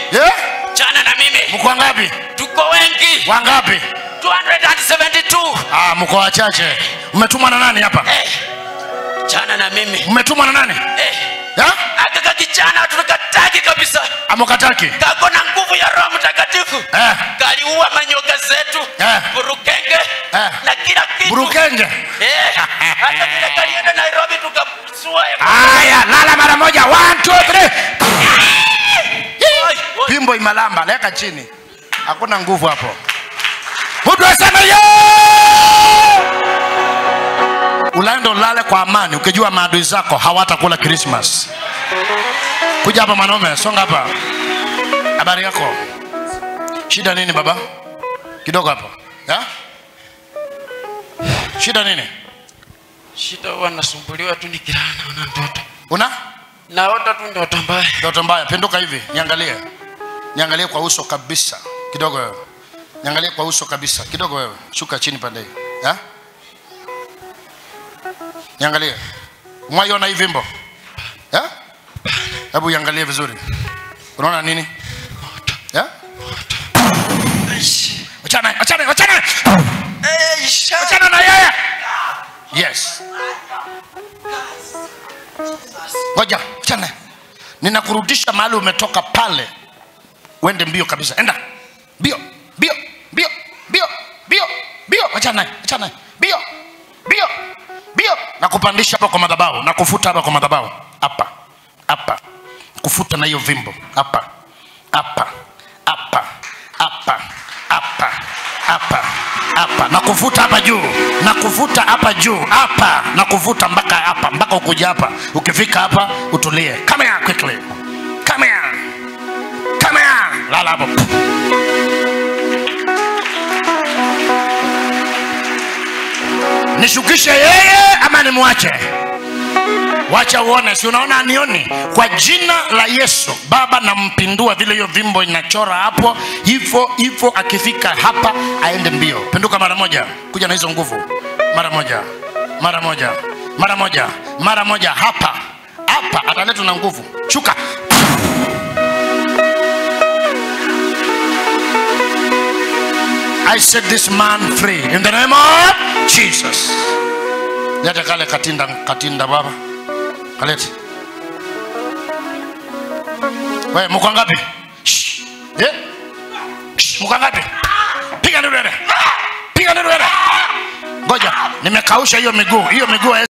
yeah? chana na mimi mko wangapi tuko wengi wangapi 272 ah, mko wachache mmetumwa na nani hapa eh, chana na mimi mmetumwa na nani eh, yeah? akaka kijana tunakataki kabisa amukataki kako na nguvu ya roho mtakatifu eh. kaliua manyoka zetu Eh. burukenge Eh. na kila kitu burukenge Eh, hata vile kalienda nairobi tukasua haya lala mara moja One, two, three. Oi, oi. pimbo imalamba leka chini hakuna nguvu hapo mtu aseme ye ulaende ulale kwa amani ukijua maadui zako hawatakula krismas kuja hapa mwanaume songa hapa habari yako shida nini baba kidogo hapa ya? shida nini shida huwa nasumbuliwa tu nikilala naona ndoto una naota tu ndoto mbaya ndoto mbaya pinduka hivi niangalie niangalie kwa uso kabisa kidogo wewe niangalie kwa uso kabisa kidogo wewe shuka chini pande hii ya? niangalie mwaiona hii vimbo ya? hebu iangalie vizuri unaona nini ya? wachana wachana wachana wachana na yeye yes ngoja wachana ninakurudisha mahali umetoka pale uende mbio kabisa enda mbio mbio mbio mbio mbio mbio wachana naye wachana naye mbio mbio mbio na kupandisha hapa kwa madhabahu na kufuta hapa kwa madhabahu hapa hapa kufuta na hiyo vimbo hapa hapa hapa hapa hapa hapa hapa na kuvuta hapa juu na kuvuta hapa juu hapa na kuvuta mpaka hapa mpaka ukuja hapa ukifika hapa utulie come here quickly come here come here lala hapo nishukishe yeye ama nimwache wacha uone si unaona anioni kwa jina la yesu baba nampindua vile hiyo vimbo inachora hapo hivyo hivyo akifika hapa aende mbio pinduka mara moja kuja na hizo nguvu mara moja mara moja mara moja mara moja hapa hapa ataletwa na nguvu shuka I set this man free in the name of Jesus. Leta kale katinda katinda baba. Kalete. Wewe mko ngapi? Shh. Eh? Shh, mko ngapi? Piga nduru wewe. Piga nduru wewe. Ngoja, nimekausha hiyo miguu. Hiyo miguu